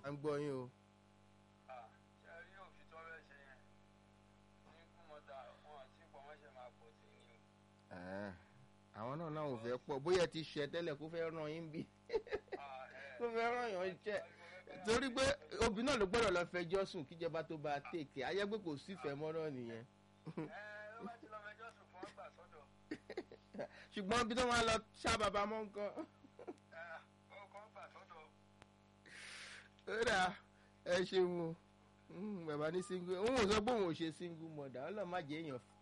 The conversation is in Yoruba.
à ń gbọ́ yín o. ṣe rí òfin tó rẹ̀ ṣe yẹn ní kúmọ̀tà wọn àti pọ̀ wọ́n ṣe máa pọ̀ sí ni o. Ẹ̀ẹ́, àwọn náà náà ò fẹ́ pọ̀ bóyá ẹ ti ṣẹ tẹ́lẹ̀ kó fẹ́ ràn yín bí kó fẹ́ ràn yàn jẹ́ torí pé obì náà ló gbọ́dọ̀ lọ fẹjọ́ sùn kíjọba tó bá tètè ayé pé kò sífẹ̀ẹ́ mọ́ náà nìyẹn. ẹ ló bá ti lọ fẹjọ́ sùn fún ọgbà sọ́dọ̀ ṣùgbọ́n bí tó máa lọ ṣá bàbá mọ́ nǹkan. ẹ ọkọ̀ ọgbà sọ́dọ̀ ó dà ẹ ṣeun o Mm, bàbá ní single òun ò sọ pé òun ò ṣe single mother ọlọ́run má jẹ́ èèyàn